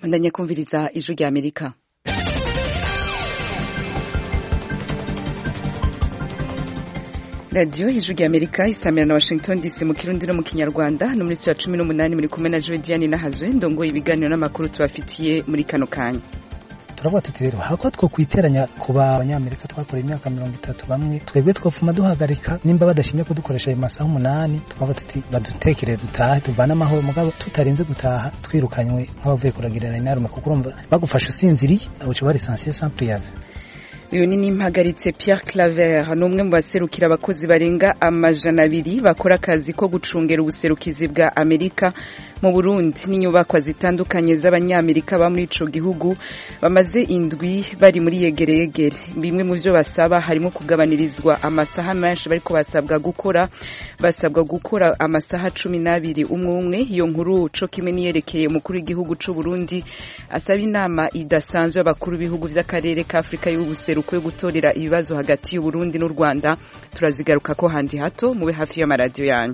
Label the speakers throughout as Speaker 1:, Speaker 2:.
Speaker 1: bandanya kumviriza ijwi rya amerika radiyo ijwi rya amerika isamira na washington dc mu kirundi no mu kinyarwanda no muri ya cumi n'umunani muri kumwe na jodiane nahazwe ndongoye ibiganiro n'amakuru tubafitiye muri kano kanya
Speaker 2: turavuga tuti rero hako two kwiteranya ku banyamerika twakoreye imyaka mirongo itatu bamwe twebwe twofuma duhagarika nimba badashimye kudukoresha ayo masaha umunani twavuga tuti badutekere dutahe tuvane amahoro mugabo tutarinze gutaha twirukanywe nk'abavuye kuragirana inarume kuko urumva bagufasha usinziriye uca bari sansiyo sample yave
Speaker 1: uyu ni nimpagaritse Pierre Claver ni umwe mu baserukira abakozi barenga amajana abiri bakora akazi ko gucungera ubuserukizi bwa Amerika mu Burundi n'inyubakwa zitandukanye z'abanyamerika ba muri ico gihugu bamaze indwi bari muri yegere yegere bimwe mu byo basaba harimo kugabanirizwa amasaha menshi bariko basabwa gukora basabwa gukora amasaha cumi n'abiri umwe umwe iyo nkuru co kimwe niyerekeye umukuru w'igihugu c'u Burundi asaba inama idasanzwe y'abakuru b'ibihugu vy'akarere ka Afrika y'ubuseruko yo gutorera ibibazo hagati y'u Burundi n'u Rwanda turazigaruka ko handi hato mube hafi y'amaradiyo yanyu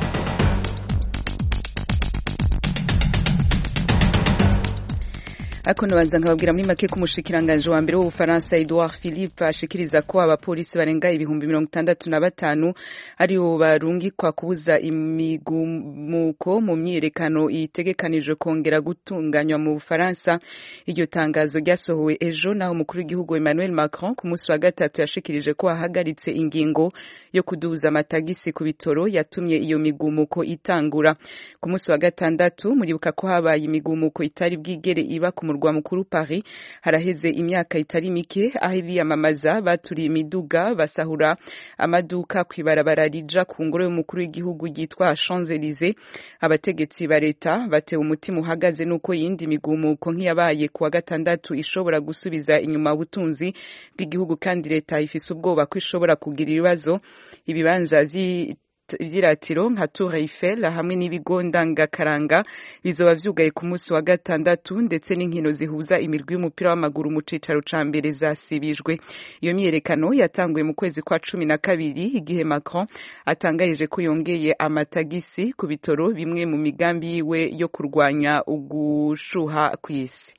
Speaker 1: ariko nabanza nkababwira muri make ko umushikiranganje wa mbere w'ubufaransa Edouard Philippe ashikiriza ko abapolisi barenga ibihumbi mirongo itandatu na batanu aribo barungikwa kubuza imigumuko mu myiyerekano itegekanijwe kongera gutunganywa mu bufaransa iryo tangazo ryasohowe ejo naho umukuru w'igihugu Emmanuel Macron ku munsi wa gatatu yashikirije ko ahagaritse ingingo yo kuduza amatagisi ku bitoro yatumye iyo migumuko itangura ku munsi wa gatandatu muribuka ko habaye imigumuko itari bwigere iba ku murwa mukuru Paris haraheze imyaka itari mike aho biyamamaza baturiye imiduga basahura amaduka kwibarabara rija ku ngoro y'umukuru w'igihugu yitwa Champs-Élysées abategetsi ba leta batewe umutima uhagaze nuko yindi migumuko nk'iyabaye kuwa gatandatu ishobora gusubiza inyuma ubutunzi bw'igihugu kandi leta ifise ubwoba ko ishobora kugira ibibazo ibibanza vyiratiro nka Tour Eiffel hamwe n'ibigo ndangakaranga bizoba vyugaye ku munsi wa gatandatu ndetse n'inkino zihuza imirwi y'umupira w'amaguru mu cicaro ca mbere zasibijwe iyo myiyerekano yatanguye mu kwezi kwa cumi na kabiri igihe Macron atangarije ko yongeye amatagisi ku bitoro bimwe mu migambi yiwe yo kurwanya ugushuha kw'isi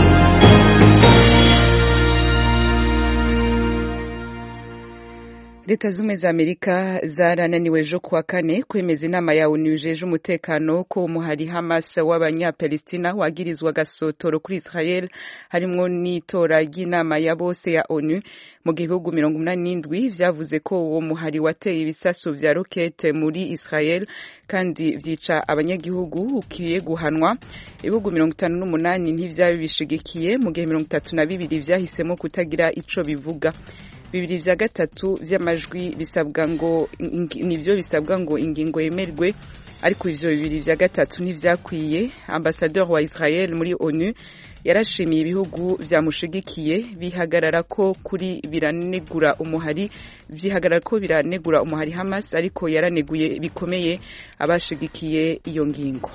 Speaker 1: leta zumwe za amerika zarananiwe ejo kuwa kane kwemeza inama ya onu jeje umutekano ko umuhari hamas w'abanyapalestina wagirizwa gasotoro kuri israel harimwo n'itora ry'inama ya bose ya onu mu gihugu mirongo umunani n'indwi vyavuze ko uwo muhari wateye ibisaso vya rokete muri israel kandi vyica abanyagihugu ukwiye guhanwa ibihugu mirongo itanu n'umunani ntivyabi bishigikiye mu gihe mirongo itatu na bibiri vyahisemo kutagira ico bivuga bibiri vya gatatu vy'amajwi bisabwa ngo nivyo bisabwa ngo ingingo yemerwe ariko ivyo bibiri vya gatatu ntivyakwiye ambasadeur wa Israel muri ONU yarashimiye ibihugu vyamushigikiye bihagarara ko kuri biranegura umuhari vyihagarara ko biranegura umuhari Hamas ariko yaraneguye bikomeye abashigikiye iyo ngingo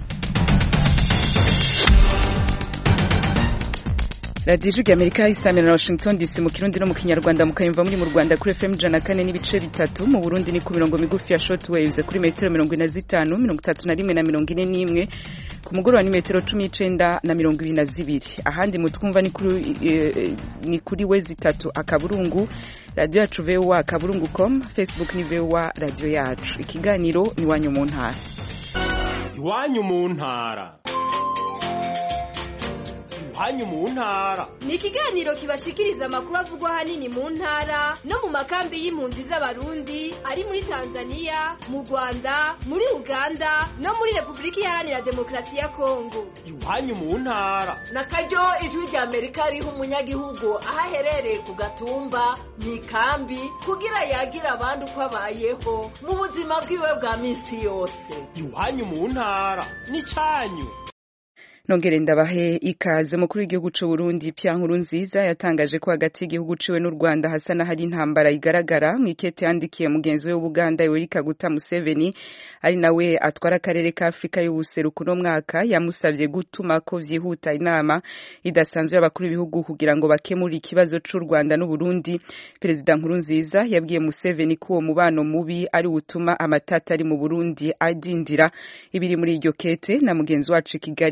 Speaker 1: radiyo ijwi amerika isamira na washington dc mu kirundi no mu kinyarwanda mukayumva muri mu rwanda kuri fm ijana kane n'ibice bitatu mu burundi ni ku mirongo migufi ya short waves kuri metero mirongo ine na zitanu mirongo itatu na rimwe na mirongo ine n'imwe ku mugoroba ni metero cumi n'icenda na mirongo ibiri na zibiri ahandi mutwumva ni kuri eh, ni kuri we zitatu akaburungu radiyo yacu voa akaburungu com facebook ni voa radiyo yacu ikiganiro ni iwanyu mu ntara
Speaker 3: iwanyu mu ntara iwanyu mu ntara
Speaker 4: ni ikiganiro kibashikiriza amakuru avugwa ahanini mu ntara no mu makambi y'impunzi z'abarundi ari muri tanzania mu rwanda muri uganda no muri repubulika iharanira demokarasi ya kongo
Speaker 3: iwanyu mu ntara
Speaker 5: na karyo ijwi rya amerika riha umunyagihugu aho aherereye ku gatumba mu ikambi kugira yagira abandi uko abayeho mu buzima bwiwe bwa minsi yose
Speaker 3: iwanyu mu ntara ni cyanyu
Speaker 1: nongere ndabahe ikaze mukuru w'igihugu c'u Burundi Pierre Nkurunziza yatangaje ko hagati y'igihugu ciwe n'u Rwanda hasa n'ahari intambara igaragara mw'ikete yandikiye mugenzi we w'Ubuganda Yoweri Kaguta Museveni ari nawe atwara akarere ka Afrika y'ubuseruko no mwaka yamusavye gutuma ko vyihuta inama idasanzwe y'abakuru b'ibihugu kugira ngo bakemure ikibazo c'u Rwanda n'u Burundi Perezida Nkurunziza yabwiye Museveni ko uwo mubano mubi ari utuma amatata ari mu Burundi adindira ibiri muri iryo kete na mugenzi wacu i Kigali Pierre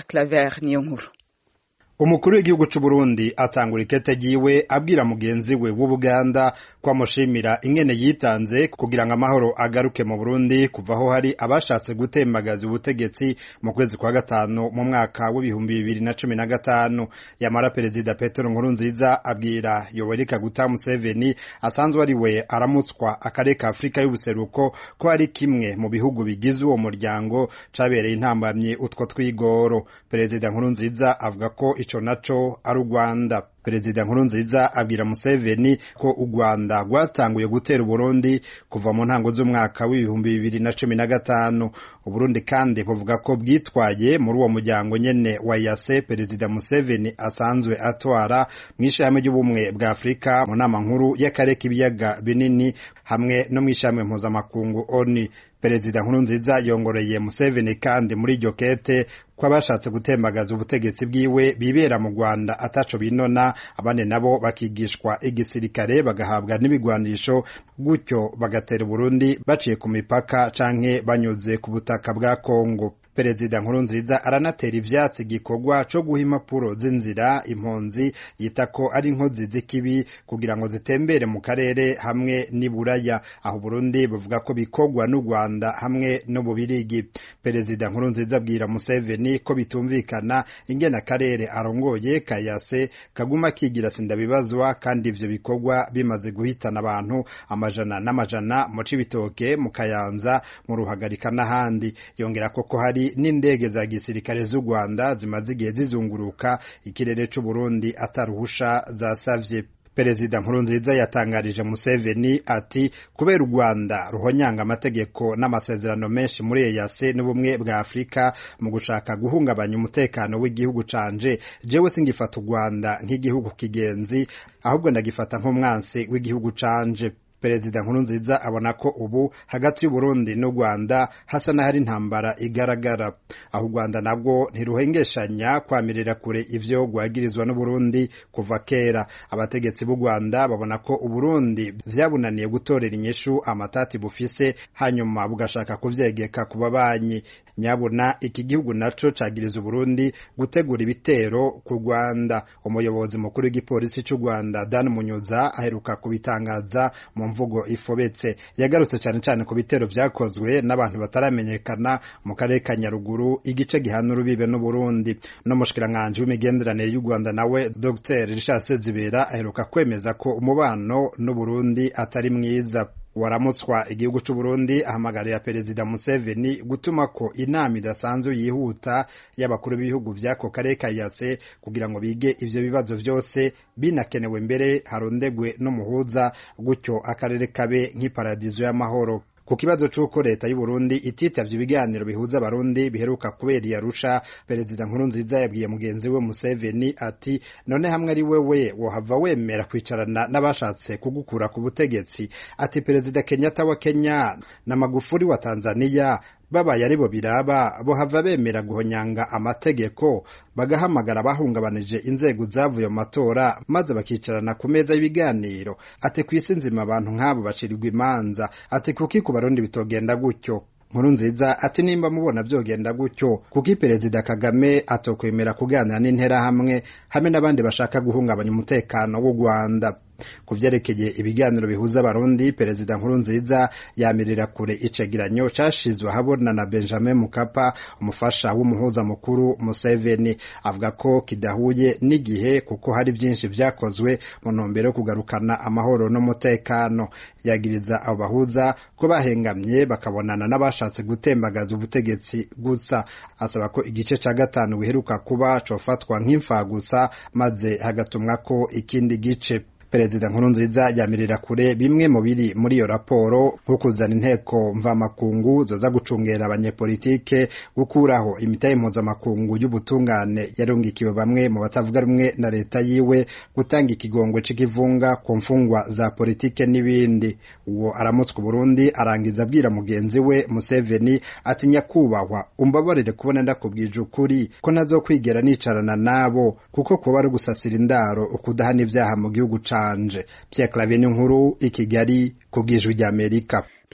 Speaker 1: Pierre Claver niyo nkuru
Speaker 6: umukuru w'igihugu c'u Burundi atangura ikete ryiwe abwira mugenzi we w'Ubuganda ko amushimira ingene yitanze kugira ngo amahoro agaruke mu Burundi kuva aho hari abashatse gutembagaza ubutegetsi mu kwezi kwa gatanu mu mwaka w'ibihumbi bibiri na cumi na gatanu yamara perezida Petero Nkurunziza abwira Yoweri Kaguta Museveni asanzwe ari we aramutswa akarere ka Afurika y'ubuseruko ko ari kimwe mu bihugu bigize uwo muryango cabereye intambamye utwo twigoro perezida Nkurunziza avuga ko ico naco ari u Rwanda perezida Nkurunziza abwira Museveni ko u Rwanda rwatanguye gutera Uburundi kuva mu ntango z'umwaka w'ibihumbi bibiri na cumi na gatanu Uburundi kandi buvuga ko bwitwaye muri uwo muryango nyene wa yase perezida Museveni asanzwe atwara mu ishami ry'ubumwe bwa Afurika mu nama nkuru y'akarere k'ibiyaga binini hamwe no mu ishami mpuzamakungu ONU perezida Nkurunziza yongoreye Museveni kandi muri iryo kete ko abashatse gutembagaza ubutegetsi bwiwe bibera mu Rwanda ataco binona abandi nabo bakigishwa igisirikare bagahabwa n'ibigwanisho gutyo bagatera Burundi baciye ku mipaka canke banyuze ku butaka bwa Kongo perezida Nkurunziza aranatera ivyatsi igikorwa co guha impapuro z'inzira impunzi yita ko ari inkozi z'ikibi kugira ngo zitembere mu karere hamwe n'iburaya aho Burundi buvuga ko bikorwa n'u Rwanda hamwe n'ububirigi perezida Nkurunziza abwira Museveni ko bitumvikana ingene akarere arongoye kayase kaguma kigira sindabibazwa kandi ivyo bikorwa bimaze guhitana abantu amajana n'amajana mu Cibitoke mu Kayanza mu Ruhagarika n'ahandi yongera ko ko hari n'indege za gisirikare z'u Rwanda zimaze igihe zizunguruka ikirere c'u Burundi ataruhusha zasavye Perezida Nkurunziza yatangarije Museveni ati kubera u Rwanda ruhonyanga amategeko n'amasezerano menshi muri EAC n'ubumwe bwa Afurika mu gushaka guhungabanya umutekano w'igihugu canje jewe singifata u Rwanda nk'igihugu kigenzi ahubwo ndagifata nk'umwansi w'igihugu canje perezida Nkurunziza abona ko ubu hagati y'Uburundi n'u Rwanda hasa n'ahari intambara igaragara aho u Rwanda nabwo ntiruhengeshanya kwamirira kure ivyo rwagirizwa n'Uburundi kuva kera abategetsi b'u Rwanda babona ko Uburundi vyabunaniye gutorera inyishu amatati bufise hanyuma bugashaka kuvyegeka ku babanyi nyabuna iki gihugu naco cagiriza Uburundi gutegura ibitero ku Rwanda umuyobozi mukuru w'igipolisi c'u Rwanda Dan Munyuza aheruka kubitangaza mu mvugo ifobetse yagarutse cyane cyane ku bitero vyakozwe n'abantu bataramenyekana mu karere ka Nyaruguru igice gihana urubibe n'Uburundi no mushikiranganje w'imigenderanire y'u Rwanda nawe Dr Richard Sezibera aheruka kwemeza ko umubano n'Uburundi atari mwiza waramutswa igihugu c'u Burundi ahamagarira perezida Museveni gutuma ko inama idasanzwe yihuta y'abakuru b'ibihugu vy'ako karere ka EAC kugira ngo bige ivyo bibazo vyose binakenewe mbere harondegwe n'umuhuza gutyo akarere kabe nk'iparadizo y'amahoro ku kibazo c'uko leta y'u Burundi ititavye ibiganiro bihuza abarundi biheruka kubera i Arusha perezida Nkurunziza yabwiye mugenzi we Museveni ati none hamwe ari wewe wohava wemera kwicarana n'abashatse kugukura ku butegetsi ati perezida Kenyatta wa Kenya na Magufuli wa Tanzania babaye aribo biraba bohava bemera guhonyanga amategeko bagahamagara bahungabanije inzego zavuye mu matora maze bakicarana ku meza y'ibiganiro ati ku isi nzima abantu nk'abo bacirirwa imanza ati kuki ku barundi bitogenda gutyo nkuru nziza ati nimba mubona byogenda gutyo kuko perezida kagame atokwemera kuganira n'interahamwe hamwe n'abandi bashaka guhungabanya umutekano w'u rwanda ku vyerekeye ibiganiro bihuza abarundi perezida nkurunziza yamirira kure icegeranyo cashizwe ahabona na benjamin mukapa umufasha w'umuhuza mukuru museveni avuga ko kidahuye n'igihe kuko hari vyinshi vyakozwe mu ntumbero yo kugarukana amahoro n'umutekano yagiriza abo bahuza ko bahengamye bakabonana n'abashatse gutembagaza ubutegetsi gusa asaba ko igice ca gatanu biheruka kuba cofatwa nk'imfagusa maze hagatumwa ko ikindi gice perezida nkurunziza yamirira kure bimwe mu biri muri iyo raporo nko kuzana inteko mvamakungu zoza gucungera abanyepolitike gukuraho imitahe mpuzamakungu y'ubutungane yarungikiwe bamwe mu batavuga rumwe na leta yiwe gutanga ikigongwe c'ikivunga ku mfungwa za politike n'ibindi uwo aramutswa Burundi arangiza abwira mugenzi we Museveni ati nyakubahwa umbabarire kubona ndakubwije ukuri ko ntazokwigera nicarana nabo kuko kuba ari gusasira indaro ukudahana ivyaha mu gihugu ca Pierre Claver nkuru i Kigali ku bw'ijwi ry'Amerika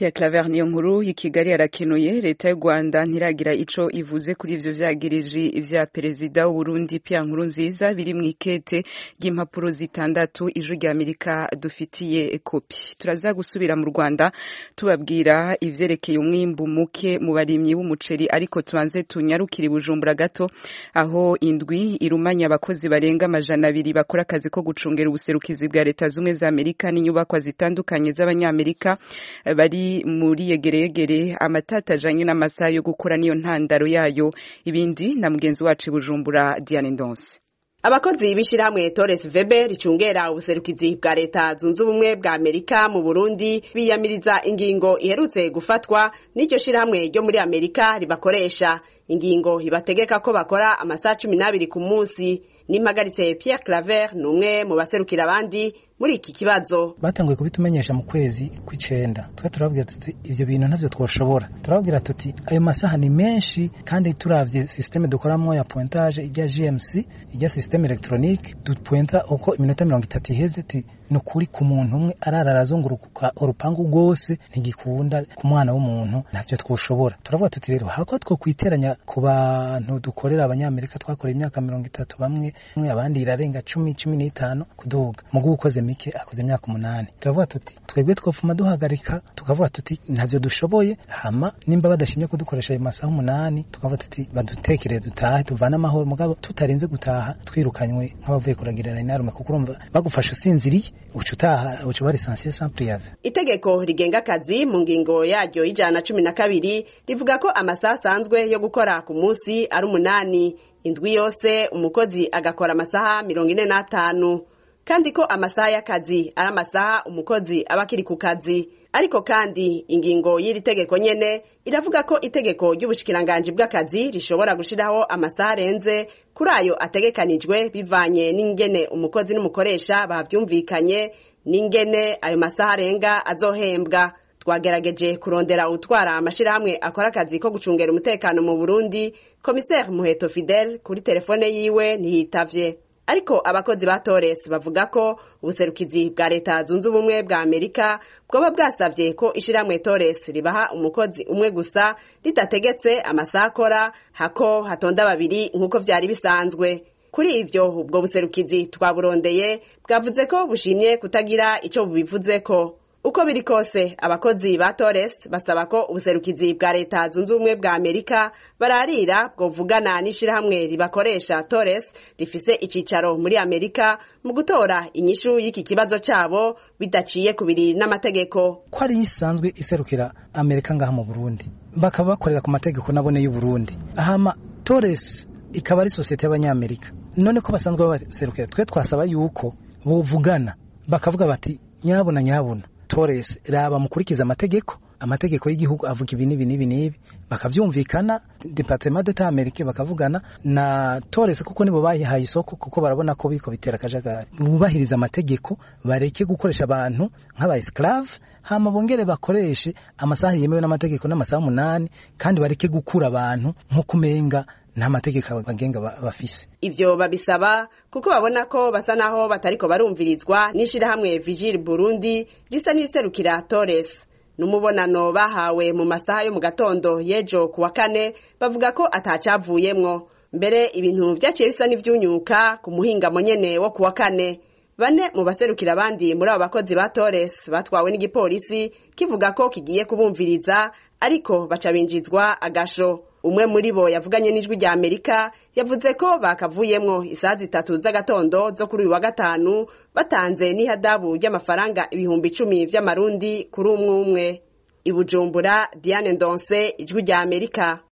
Speaker 1: Pierre Claver niyo nkuru i Kigali arakenuye leta y'u Rwanda ntiragira ico ivuze kuri ivyo vyagiriji vya perezida w'u Burundi Pierre Nkurunziza biri mu ikete ry'impapuro zitandatu ijwi rya Amerika dufitiye kopi turaza gusubira mu Rwanda tubabwira ivyerekeye umwimbu muke mu barimyi b'umuceri ariko tubanze tunyarukire Bujumbura gato aho indwi irumanya abakozi barenga amajana abiri bakora akazi ko gucungera ubuserukizi bwa leta zumwe za Amerika n'inyubakwa zitandukanye z'abanyamerika bari muri yegeregere amatata ajanye n'amasaha yo gukora niyo ntandaro yayo ibindi na mugenzi wacu Bujumbura Diane Ndonse
Speaker 7: abakozi b'ishirahamwe Torres Weber ricungera ubuserukizi bwa leta zunze ubumwe bwa Amerika mu Burundi biyamiriza ingingo iherutse gufatwa n'iryo shirahamwe ryo muri Amerika ribakoresha ingingo ibategeka ko bakora amasaha cumi n'abiri ku munsi nimpagaritse Pierre Claver ni umwe mu baserukira abandi muri iki kibazo
Speaker 2: batanguye kubitumenyesha mu kwezi kw'icenda twe turababwira tuti ivyo bintu ntavyo twoshobora turababwira tuti ayo masaha ni menshi kandi turavye systeme dukoramwo ya pointage ijya GMC ijya systeme electronique dupointa uko iminota mirongo itatu iheze ti ni ukuri ku muntu umwe arara arazunguruka urupangu rwose ntigikunda ku mwana w'umuntu ntavyo twoshobora turavuga tuti rero hako two kwiteranya ku bantu dukorera abanyamerika twakoreye imyaka mirongo itatu bamwe abandi irarenga cumi cumi n'itanu kuduga mugu ukoze mike akoze imyaka umunani turavuga tuti twebwe twofuma duhagarika tukavuga tuti ntavyo dushoboye hama nimba badashimye kudukoresha ayo masaha umunani tukavuga tuti badutekere dutahe tuvane amahoro mugabo tutarinze gutaha twirukanywe nk'abavuye kuragirana inarume kuko urumva bagufasha usinziriye uca utaha uca uba lisansiye sans priave
Speaker 7: itegeko rigenga akazi mu ngingo yaryo y'ijana cumi na kabiri rivuga ko amasaha asanzwe yo gukora ku munsi ari umunani indwi yose umukozi agakora amasaha mirongo ine n'atanu kandi ko amasaha y'akazi ari amasaha umukozi aba akiri ku kazi ariko kandi ingingo y'iri tegeko nyene iravuga ko itegeko ry'ubushikiranganji bw'akazi rishobora gushiraho amasaha arenze kuri ayo ategekanijwe bivanye n'ingene umukozi n'umukoresha bavyumvikanye n'ingene ayo masaha arenga azohembwa twagerageje kurondera utwara amashirahamwe akora akazi ko gucungera umutekano mu Burundi komiseri Muheto Fidel kuri telefone yiwe ntiyitavye ariko abakozi ba Torres bavuga ko ubuserukizi bwa leta zunze ubumwe bwa Amerika bwoba bwasavye ko ishiramwe Torres ribaha umukozi umwe gusa ridategetse amasaha akora hako hatonda babiri nk'uko vyari bisanzwe kuri ivyo ubwo buserukizi twaburondeye bwavuze ko bushimye kutagira ico bubivuzeko uko biri kose abakozi ba Torres basaba ko ubuserukizi bwa leta zunze ubumwe bwa Amerika bararira bwovugana n'ishirahamwe ribakoresha Torres rifise icicaro muri Amerika mu gutora inyishu y'iki kibazo cabo bidaciye kubiri n'amategeko
Speaker 2: ko ari isanzwe iserukira Amerika ngaha mu Burundi bakaba bakorera ku mategeko nabone y'u Burundi ahama Torres ikaba ari sosiyete y'abanyamerika none ko basanzwe babaserukira twe twasaba yuko bovugana bakavuga bati nyabona nyabona Torres raba mukurikiza amategeko amategeko y'igihugu avuga ibi n'ibi n'ibi n'ibi bakavyumvikana departement d'etat americain bakavugana na Torres kuko nibo bayihaye isoko kuko barabona ko biko bitera akajagari bubahiriza amategeko bareke gukoresha abantu nk'aba esclave hama bongere bakoreshe amasaha yemewe n'amategeko n'amasaha umunani kandi bareke gukura abantu nko kumenga nta mategeko abagenga bafise
Speaker 7: ivyo babisaba kuko babona ko basa naho batariko barumvirizwa n'ishirahamwe Vigil Burundi risa n'iriserukira Torres n'umubonano bahawe mu masaha yo mu gatondo y'ejo kuwa kane bavuga ko atacavuyemwo mbere ibintu vyaciye bisa n'ivyunyuka ku muhingamo nyene wo kuwa kane bane mu baserukira abandi muri abo bakozi ba Torres batwawe n'igipolisi kivuga ko kigiye kubumviriza ariko baca binjizwa agasho umwe muri bo yavuganye n'ijwi rya Amerika yavuze ko bakavuyemwo isaha zitatu z'agatondo zo kuri uyu wa gatanu batanze n'ihadabu ry'amafaranga ibihumbi icumi vy'amarundi kuri umwe umwe i Bujumbura Diane Ndonse ijwi rya Amerika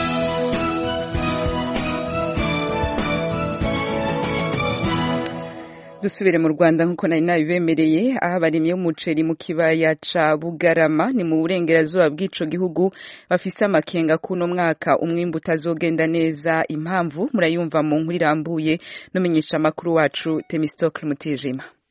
Speaker 1: dusubire mu Rwanda nkuko nari nabibemereye aho abarimyi b'umuceri mu kibaya ca Bugarama ni mu burengerazuba bw'ico gihugu bafise amakenga kuno mwaka umwimbu utazogenda neza impamvu murayumva mu nkuru irambuye n'umenyesha makuru wacu Temistocle Mutijima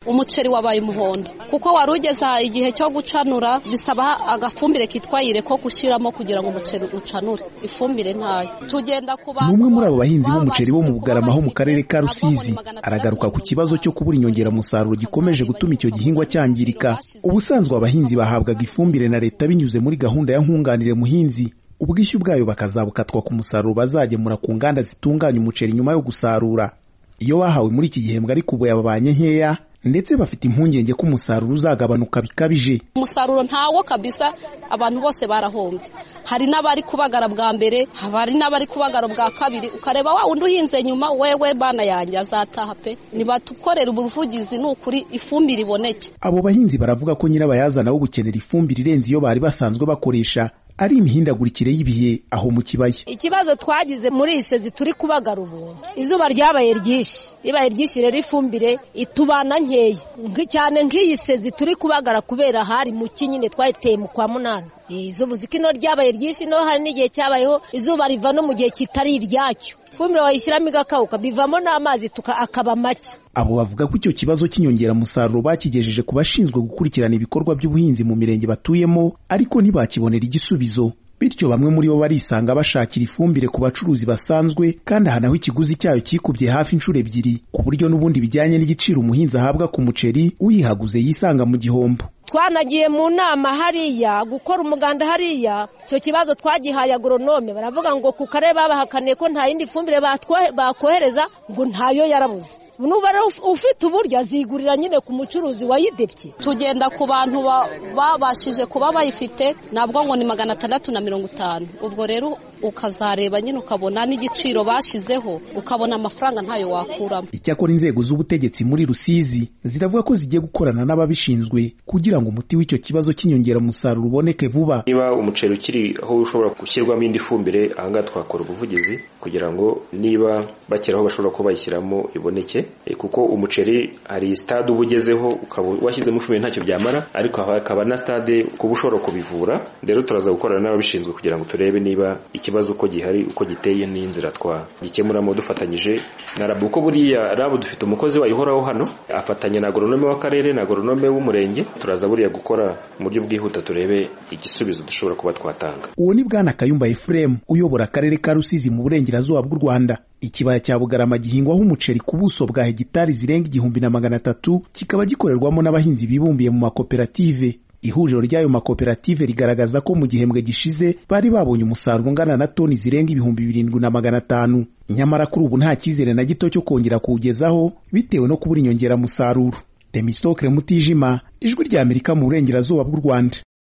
Speaker 8: umuceri wabaye umuhondo kuko wari ugeze igihe cyo gucanura bisaba agafumbire kitwa ire ko gushyiramo kugira ngo umuceri ucanure ifumbire ntayo tugenda ku
Speaker 9: ni umwe muri abo bahinzi b'umuceri bo mu bugarama ho mu karere ka rusizi aragaruka ku kibazo cyo kubura inyongeramusaruro gikomeje gutuma icyo gihingwa cyangirika ubusanzwe abahinzi bahabwaga ifumbire na leta binyuze muri gahunda ya nkunganire muhinzi ubwishyu bwayo bakazabukatwa ku musaruro bazagemura ku nganda zitunganya umuceri nyuma yo gusarura iyo bahawe muri iki gihembwe ariko ubu yababanye nkeya ndetse bafite impungenge ko umusaruro uzagabanuka bikabije
Speaker 8: umusaruro ntawo kabisa abantu bose barahombye hari n'abari kubagara bwa mbere hari n'abari kubagara bwa kabiri ukareba wa wundi uhinze nyuma wewe bana yanjye azataha pe ntibatukorera ubuvugizi ni ukuri ifumbire iboneke
Speaker 9: abo bahinzi baravuga ko nyirabayazana wo gukenera ifumbire irenze iyo bari basanzwe bakoresha ari imihindagurikire y'ibihe aho mu kibaya
Speaker 10: ikibazo twagize muri iyi sezi turi kubagara ubu izuba ryabaye ryinshi ribaye ryinshi rero ifumbire itubana nkeya cyane nk'iyi sezi turi kubagara kubera hari mu nyine twayiteye mu kwa munani izuba uzi ko ino ryabaye ryinshi no hari n'igihe cyabayeho izuba riva no mu gihe kitari iryacyo ifumbire wayishyiramo igakawuka bivamo n'amazi akaba make
Speaker 9: abo bavuga ko icyo kibazo cy'inyongeramusaruro bakigejeje ku bashinzwe gukurikirana ibikorwa by'ubuhinzi mu mirenge batuyemo ariko ntibakibonera igisubizo bityo bamwe muri bo barisanga bashakira ifumbire ku bacuruzi basanzwe kandi aha naho ikiguzi cyayo kikubye hafi inshuro ebyiri ku buryo n'ubundi bijyanye n'igiciro umuhinzi ahabwa ku muceri uyihaguze yisanga mu gihombo
Speaker 10: twanagiye mu nama hariya gukora umuganda hariya icyo kibazo twagihaye agoronome baravuga ngo ku karere babahakaniye ko nta yindi fumbire bakohereza ngo ntayo yarabuze nuba ufite uburyo azigurira nyine ku mucuruzi wayidebye
Speaker 8: tugenda ku bantu babashije kuba bayifite nabwo ngo ni magana atandatu na mirongo itanu ubwo rero ukazareba nyine ukabona n'igiciro bashyizeho ukabona amafaranga ntayo wakuramo
Speaker 9: icyakora inzego z'ubutegetsi muri rusizi ziravuga ko zigiye gukorana n'ababishinzwe kugira ngo umuti w'icyo kibazo cy'inyongeramusaruro uboneke vuba
Speaker 11: niba umuceri ukiri aho ushobora gushyirwamo indi fumbire ahangaha twakora ubuvugizi kugira ngo niba bakera aho bashobora kuba bayishyiramo iboneke kuko umuceri hari stade uba ugezeho ukaba washyizemo ifumbire ntacyo byamara ariko hakaba na stade kuba ushobora kubivura rero turaza gukorana n'ababishinzwe kugira ngo turebe niba ikibazo uko gihari uko giteye n'inzira twagikemuramo dufatanyije na rabu kuko buriya rabu dufite umukozi wayihoraho hano afatanya na agoronome w'akarere na agoronome w'umurenge turaza buriya gukora mu buryo bwihuta turebe igisubizo dushobora kuba twatanga
Speaker 9: uwo ni bwana kayumba efuremu uyobora akarere ka rusizi mu burengerazuba bw'u rwanda ikibaya cya bugarama gihingwaho umuceri ku buso bwa hegitari zirenga igihumbi na magana atatu kikaba gikorerwamo n'abahinzi bibumbiye mu makoperative ihuriro ry'ayo makoperative rigaragaza ko mu gihembwe gishize bari babonye umusaruro ungana na toni zirenga ibihumbi birindwi na magana atanu nyamara kuri ubu nta cyizere na gito cyo kongera kuwugezaho bitewe no kubura inyongeramusaruro demisitokire mutijima ijwi rya amerika mu burengerazuba bw'u rwanda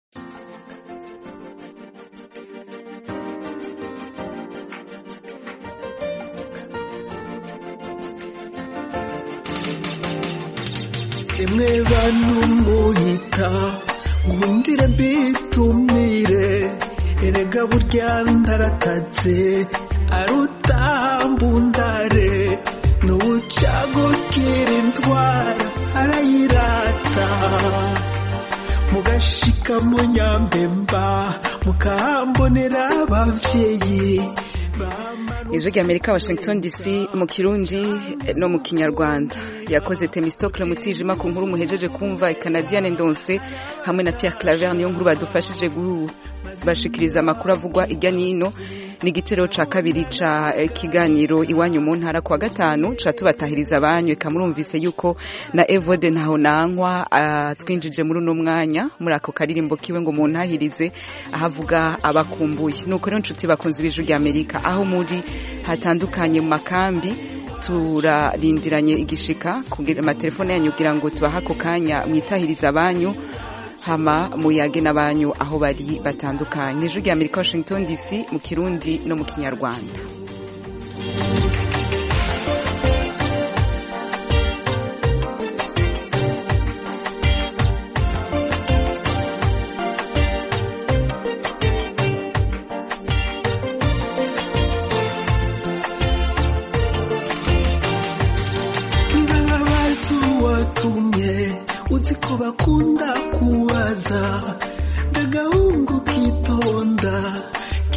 Speaker 12: rimwe banumuhita nkundire mbitumire erega burya ndaratatse arutambundare n'ubucagukira indwara arayirata mugashika mu nyambemba mukahambonera abavyeyi
Speaker 1: ijwi ry'amerika washington dc mu kirundi no mu kinyarwanda yakoze temistokle mutijima ku nkuru muhejeje kumva ikanadiyane ndonse hamwe na pierre claver niyo nkuru badufashije bashikiriza amakuru avugwa ijya n'ino n'igiciro ca kabiri ca kiganiro iwanyu mu ntara kwa gatanu ca tubatahiriza abanyu eka murumvise yuko na evode ntaho nankwa twinjije muri uno mwanya muri ako karirimbo kiwe ngo muntahirize ahavuga abakumbuye nuko rero nshuti bakunze ibiju rya amerika aho muri hatandukanye mu makambi turarindiranye igishika kugira amatelefone yanyu kugira ngo tubahe ako kanya mwitahiriza abanyu hama muyage n'abanyu aho bari batandukanye ijwi rya amerika washington dc mu kirundi no mu kinyarwanda
Speaker 12: uzi ko bakunda kubaza ndagahungu kitonda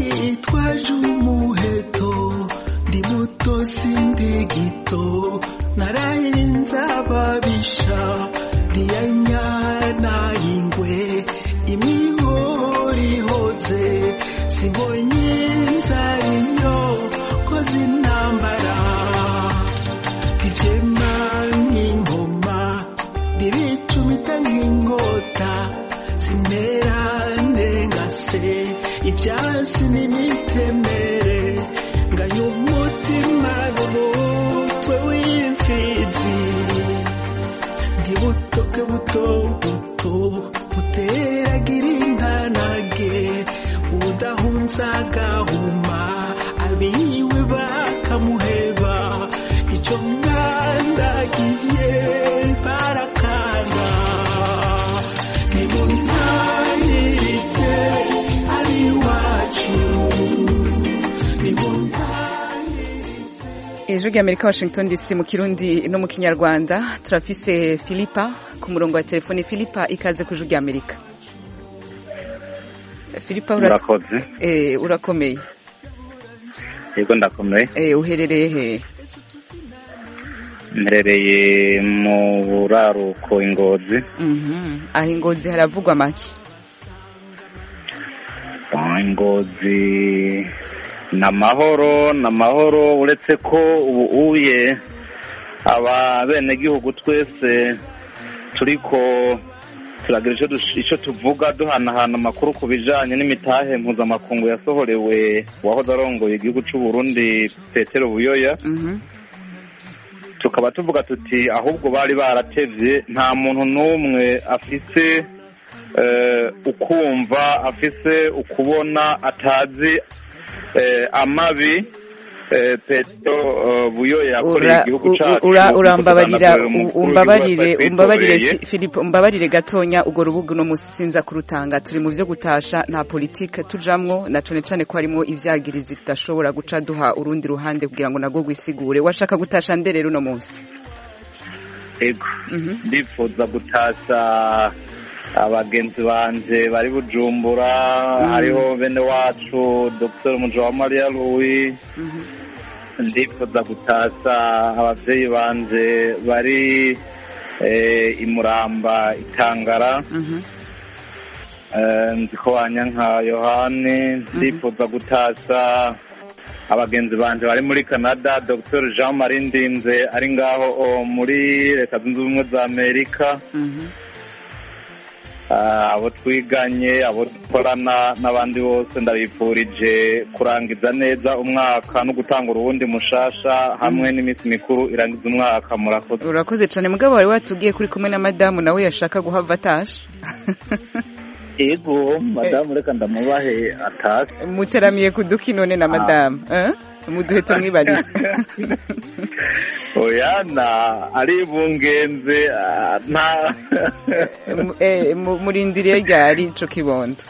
Speaker 12: kitwaje umuheto ndi muto sindi gito narayenza ababisha ntiyanyana ingwe imihori ihoze sibonye inzara iyo koze intambara ibyema nk'ingoma riricumita nk'inkota sinera ndengase ibyasi n'imitemere nganya umutima n'umutwe w'imfizi ndi butoke buto buto buteragira intanage udahunza agahuma abiwe bakamuheba icyo mwandagiye barakanga nimuntahirize ari iwacu
Speaker 1: ijwi ry'amerika washington dc mu kirundi no mu kinyarwanda turafise filipa ku murongo wa telefoni filipa ikaze ku ijwi ry'amerika filipa urat-
Speaker 13: murakoze
Speaker 1: eh, urakomeye
Speaker 13: yego ndakomeye
Speaker 1: eh, uherereye he
Speaker 13: mperereye mu buraruko ingozi
Speaker 1: Mhm. aho ingozi haravugwa make
Speaker 13: Ah, ingozi ni amahoro ni amahoro uretse ko ubu uye aba benegihugu twese turiko turagira icyo dush- icyo tuvuga duhanahana amakuru ku bijanye n'imitahe mpuzamakungu yasohorewe uwahoze arongoye igihugu c'u Burundi Petero Buyoya tukaba tuvuga tuti ahubwo bari baratevye nta muntu n'umwe afise eh, ukumva afise ukubona atazi eh, amabi eh, Petero eh, Buyoya yakoreye
Speaker 1: Ura-
Speaker 13: igihugu
Speaker 1: u-
Speaker 13: cacu
Speaker 1: ura-
Speaker 13: kuko
Speaker 1: urambabarira
Speaker 13: tuganagurira
Speaker 1: u-
Speaker 13: umukuru
Speaker 1: umbabarire
Speaker 13: w'igihugu
Speaker 1: umbabarire
Speaker 13: twitobereye.
Speaker 1: Fi- Philippe umbabarire gatonya urwo rubuga uno musi sinza kurutanga turi mu vyo gutasha nta politike tujamwo na cane cane ko harimo ivyagirizi tudashobora guca duha urundi ruhande kugira ngo nagwo gwisigure washaka gutasha nde rero uno musi
Speaker 13: ego ndifuza gutasha abagenzi banje bari bujumbura
Speaker 1: Mm.
Speaker 13: hariho bene wacu dr mujawamariya louis ndifuza gutasha abavyeyi banje bari eh, imuramba itangara Eh, nzi ko banyanka yohani ndifuza gutasha abagenzi banje bari muri canada dr jean marie ndinze ari ngaho o, muri leta zunze ubumwe za amerika Ah, abo twiganye abo dukorana n'abandi bose ndabifurije kurangiza neza umwaka no gutangura uwundi mushasha hamwe n'iminsi mikuru irangiza umwaka murakoze
Speaker 1: urakoze cane mugabo wari watubwiye kuri kumwe na madamu nawe yashaka guhava atasha
Speaker 13: ego madamu reka ndamubahe atase
Speaker 1: muteramiye kuduki none na madamu eh? muduhe tumwibarize
Speaker 13: oya na ari bungenze ah, nta
Speaker 1: Mu- eh, mu- murindiriye ryari ico kibondo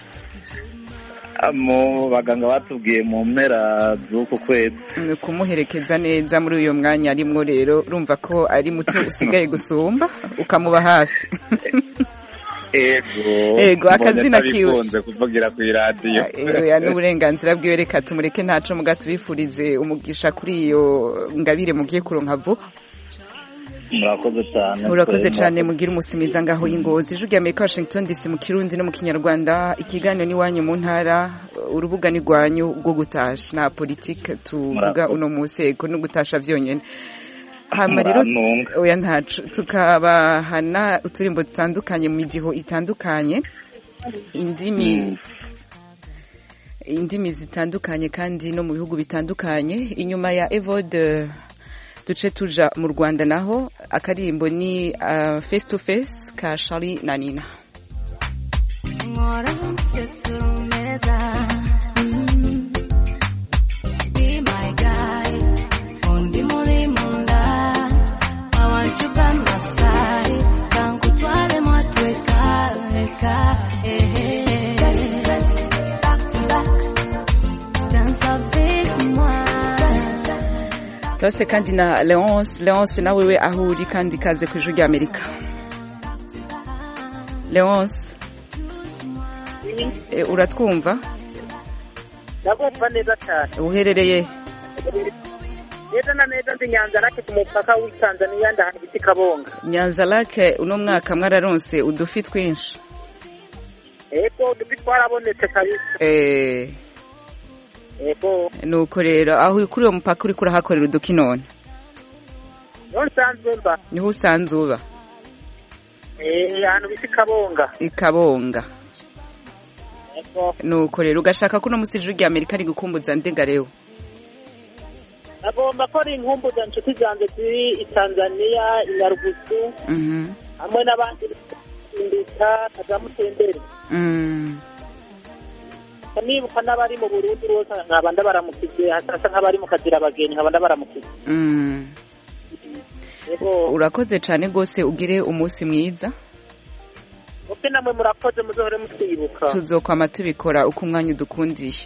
Speaker 13: mu baganga batubwiye mu mpera z'uku kwezi
Speaker 1: Ni kumuherekeza neza muri uyo mwanya arimwo rero urumva ko ari muto usigaye gusumba ukamuba hafi
Speaker 13: ego
Speaker 1: Ego, akazina
Speaker 13: mbonye
Speaker 1: kiwe.
Speaker 13: atabikunze kuvugira ku iradiyo
Speaker 1: oya n'uburenganzira bwiwe reka tumureke ntaco muga tubifurize umugisha kuri iyo ngabire mugiye kuronka vuba
Speaker 13: murakoze cyane
Speaker 1: urakoze
Speaker 13: twembi.
Speaker 1: cyane mugira umusimiza ngaho y'ingozi ijwi rya amerika washington dc mu kirundi no mu kinyarwanda ikiganiro n'iwanyu mu ntara urubuga ni rwanyu rwo gutasha nta politike tuvuga
Speaker 13: Murakoze.
Speaker 1: uno munsi ego no gutasha vyonyene hama rero
Speaker 13: Murantunga.
Speaker 1: oya ntaco tukabahana uturimbo dutandukanye mu midiho itandukanye indimi indimi zitandukanye kandi no mu bihugu bitandukanye inyuma ya evode duce tuja mu rwanda naho akaririmbo ni uh, face to face ka shari na nina
Speaker 14: Nkora sesurumeza Mm. Be my guy Undi muri munda I want you by my side Kankutware mwatweka Weka eh, eh. Back to back Dance avec moi
Speaker 1: turase kandi na leonce leonce nawe we aho uri kandi kaze ku ijwi rya amerika leonce e, uratwumva
Speaker 15: ndabumva neza cyane
Speaker 1: uherereye
Speaker 15: neza na neza ndi nyanza rake ku mupaka w'i tanzaniya ndahantu bita kabonga
Speaker 1: nyanza lake uno mwaka mwararonse udufi twinshi
Speaker 15: ego udufi twarabonetse kabisa
Speaker 1: eh
Speaker 15: ego
Speaker 1: nuko rero aho kuri uwo mupaka uriko urahakorera uduki none
Speaker 15: niho nsanzwe mba
Speaker 1: niho usanzwe uba
Speaker 15: eh ahantu bita kabonga
Speaker 1: ikabonga
Speaker 15: ego
Speaker 1: nuko rero ugashaka ko uno musi ijuru rya amerika ari gukumbuza ndega rero
Speaker 15: nagomba ko ari inkumbuza inshuti zanjye ziri i tanzaniya i nyarugusu
Speaker 1: mhm
Speaker 15: hamwe n'abandi indika kazamutembere
Speaker 1: mm
Speaker 15: nibuka n'abari mu burundi bose nkaba ndabaramukije hasa nk'abari mu kazira abageni nkaba ndabaramukije
Speaker 1: mm
Speaker 15: ego
Speaker 1: urakoze cyane rwose ugire umunsi mwiza
Speaker 15: mupe namwe murakoze muzohore mutwibuka
Speaker 1: tuzokwama tubikora uko umwanya udukundiye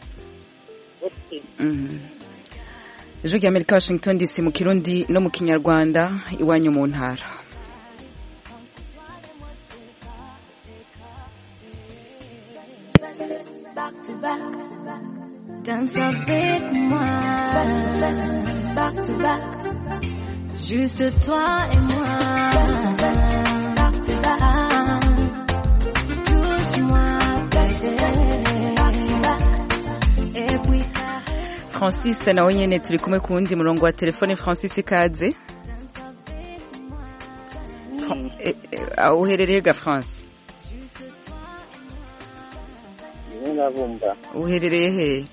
Speaker 1: Mhm. ijwi rya amerika washington dc mu kirundi no mu kinyarwanda iwanyu mu ntara
Speaker 14: back to back. Danse avec moi. Back to back. Juste toi et moi. Back to back. Touche-moi, back to back. Et puis
Speaker 1: francis nawe nyene turi kumwe ku wundi murongo wa telefone francis ikaze Fra- eh, eh, aho uherereye ga france
Speaker 16: niyo nabumva
Speaker 1: uherereye he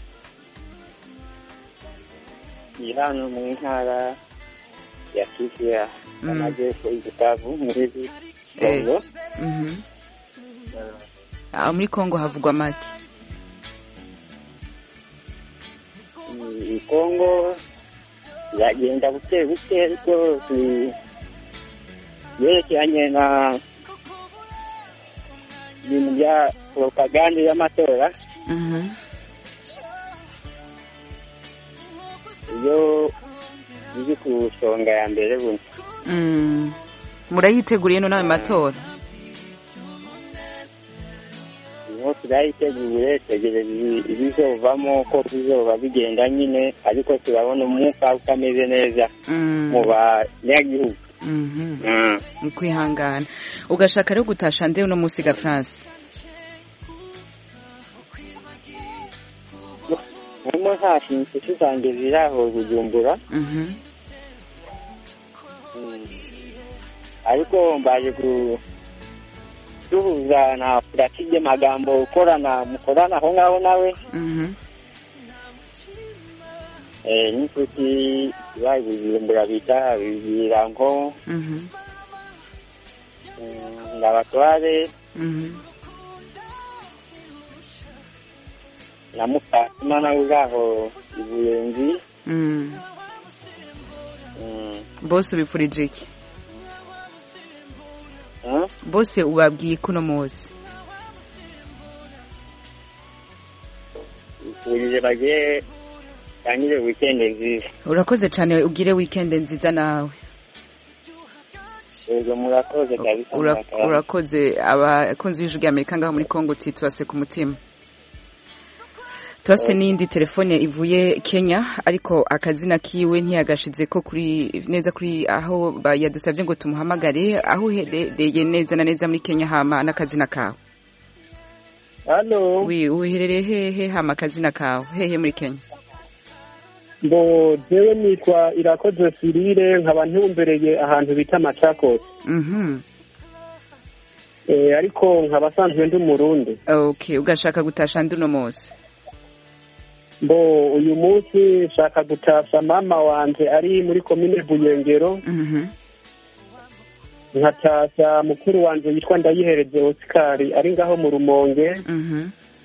Speaker 16: ni hano mu ntara ya kivu
Speaker 1: Mm.
Speaker 16: amajyepfo y'igitavu muri
Speaker 1: Eh,
Speaker 16: kongo
Speaker 1: mhm. aho muri congo havugwa make
Speaker 16: i kongo biragenda buke buke ariko bi- byerekeranye na ibintu bya propagande y'amatora
Speaker 1: Mhm.
Speaker 16: iyo biri ku isonga ya mbere buno
Speaker 1: Mm. murayiteguriye no nawe matora
Speaker 16: niho turayiteguye tegereje ibizovamo ko bizoba bigenda nyine ariko turabona umwuka utameze neza
Speaker 1: Mm.
Speaker 16: mu banyagihugu
Speaker 1: Mhm.
Speaker 16: Mm.
Speaker 1: ni kwihangana ugashaka rero gutasha nde uno munsi ga france
Speaker 16: harimo nta inshuti zanjye ziri aho bujumbura
Speaker 1: Mhm.
Speaker 16: Mm. ariko mbaje guhuza na puratide magambo ukorana mukorana aho ngaho nawe
Speaker 1: Mhm.
Speaker 16: eh, n'inshuti ibaye bujumbura bita birango
Speaker 1: Mhm.
Speaker 16: mm, ndabatware
Speaker 1: Mhm.
Speaker 16: na mukatima nawe uri aho i buyenzi
Speaker 1: Mm.
Speaker 16: Mm.
Speaker 1: bose ubipfurije iki
Speaker 16: Huh?
Speaker 1: bose ubabwiye ko uno munsi
Speaker 16: bifurije bagiye tangire wikendi nziza
Speaker 1: urakoze cyane ugire weekend nziza nawe
Speaker 16: yego murakoze kabisa
Speaker 1: Ura-
Speaker 16: murakarama.
Speaker 1: urakoze abakunzi b'ijwi rya amerika ngaho muri congo uti tubase ku mutima turase n'indi telefone ivuye kenya ariko akazina kiwe ntiyagashize ko kuri neza kuri aho ba- yadusabye ngo tumuhamagare aho uherereye neza na neza muri kenya hama n'akazina kawe
Speaker 17: hano
Speaker 1: wi uherereye hehe hama akazina kawe hehe muri kenya
Speaker 17: ngo jewe nitwa irakoze sirire nkaba ntumbereye ahantu bita machakos
Speaker 1: mhm
Speaker 17: eh, ariko nkaba asanzwe ndi umurundi
Speaker 1: okay ugashaka gutasha ndi uno munsi
Speaker 17: mbo uyu munsi nshaka gutasha mama wanje ari muri komine buyengero
Speaker 1: mhm
Speaker 17: nkatasha mukuru wanje yitwa ndayihereze oscar ari ngaho mu rumonge
Speaker 1: mhm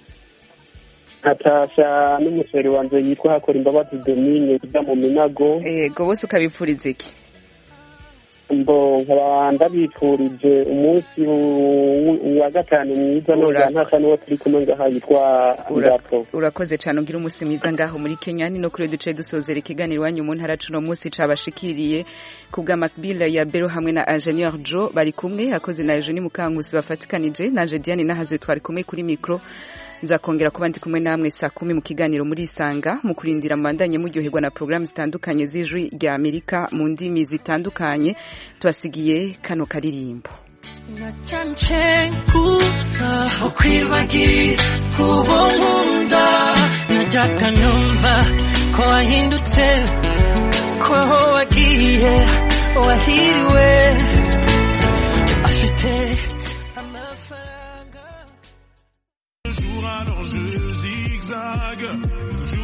Speaker 17: nkatasha n'umusore wanje yitwa hakora imbabazi domine ujya mu minago
Speaker 1: yego bose ukabipfuriza iki
Speaker 17: mbo nkaba ndabifurije umunsi w- wa gatanu mwiza nongera ntasa n'uwo turi kumwe ngaha yitwa
Speaker 1: Ura-
Speaker 17: ngapo
Speaker 1: urakoze cyane ugira umunsi mwiza ngaho muri kenya ni no kuri duce dusozera ikiganiro iwanyu mu ntara cuno munsi cabashikiriye ku bwa macbill ya bero hamwe na ingenieur jo bari kumwe akoze na eugenie mukankusi bafatikanije nanje diane nahazwe twari kumwe kuri mikro nzakongera kuba ndi kumwe namwe saa kumi mu kiganiro muri isanga mu kurindira mubandanye muryoherwa na porogaramu zitandukanye z'ijwi rya amerika mu ndimi zitandukanye tubasigiye kano karirimbo
Speaker 12: nacancengura ukwibagira uwo nkunda najyaga numva ko wahindutse ko aho wagiye wahiriwe afite
Speaker 18: jour alors je zigzague